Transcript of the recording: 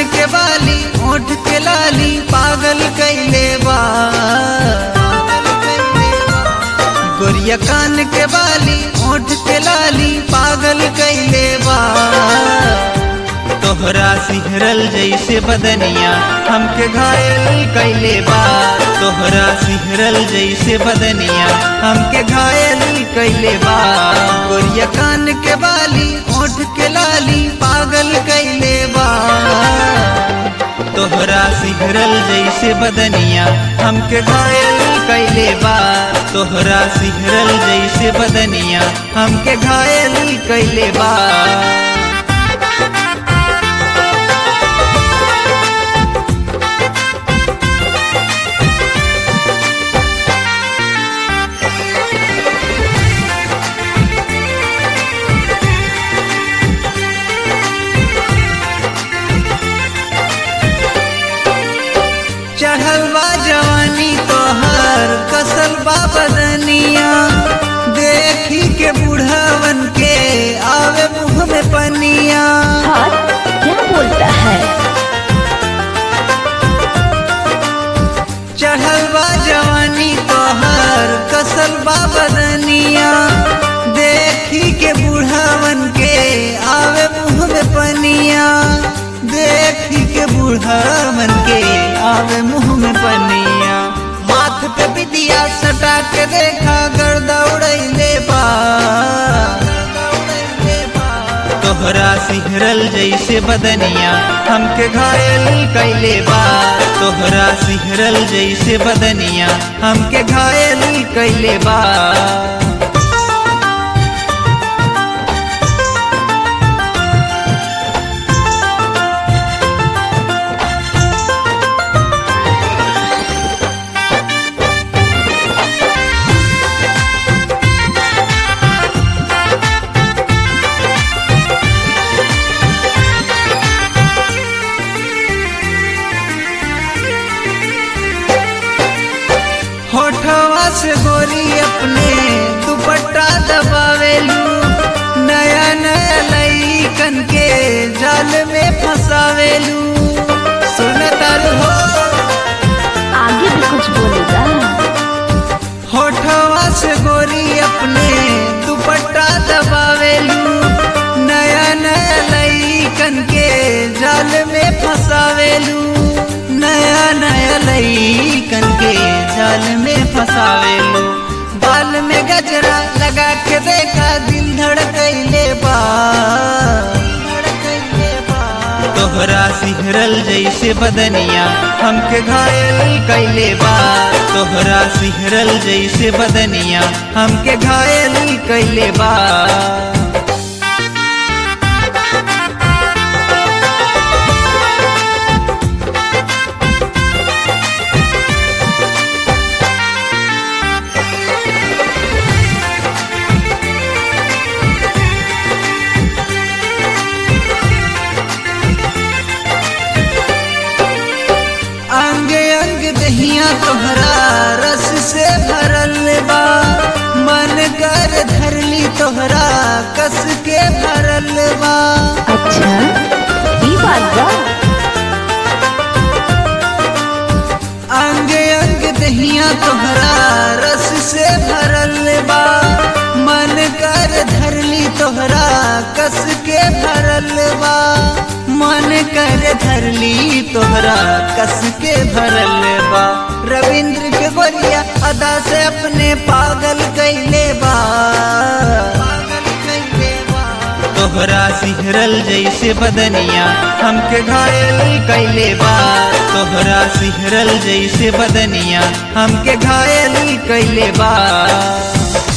के बाली ओठ के लाली पागल कैले बा गोरिया कान के बाली ओठ के लाली पागल कैले बा तोहरा सिहरल जैसे बदनिया हमके घायल कैले बा तोहरा सिहरल जैसे बदनिया हमके घायल कैले बा गोरिया कान के बाली ओठ के लाली पागल कैले बा तोहरा सिहरल जैसे बदनिया हमके घायल कैले बा तोहरा सिहरल जैसे बदनिया हमके घायल कैले बा चढ़ल बा जवानी तोहर कसल बा बदनिया देखी के बूढ़ावन के आवे मुंह में पनिया हाँ क्या बोलता है चढ़ल बा जवानी तोहर कसल बा बदनिया देखी के बूढ़ावन के आवे मुंह में पनिया देखी के बूढ़ावन के आवे मुंह में पनिया माथ पे बिदिया सटा के देखा गर्दा उड़ैले बा तोहरा सिहरल जैसे बदनिया हमके घायल कैले बा तोहरा सिहरल जैसे बदनिया हमके घायल कैले बा होठवा से गोरी अपने दुपट्टा दबावेलू नया नया लईकन के जाल में फंसावेलू सुनतर हो आगे भी कुछ बोलेगा होठवा से गोरी अपने दुपट्टा दबावेलू नया नया लईकन के जाल में फंसावेलू नया नया लईकन के जाल में फंसावेलू बाल में गजरा लगा के देखा दिल धड़कैले बा धड़कैले बा तोहरा सिहरल जैसे बदनिया हमके घायल कैले बा तोहरा सिहरल जैसे बदनिया हमके घायल कैले बा अंग अंग दहिया तोहरा रस से भरल बा मन कर धरली तोहरा कस के भरल बा अच्छा ये बात बा अंग अंग दहिया तोहरा रस से भरल बा मन कर धरली तोहरा कस के भरल बा मन कर धरली तोहरा कस के भरल बा रविंद्र के गोरिया अदा से अपने पागल कैले बा पागल कैले बा तोहरा सिहरल जैसे बदनिया हमके घायल कैले बा तोहरा सिहरल जैसे बदनिया हमके घायल कैले बा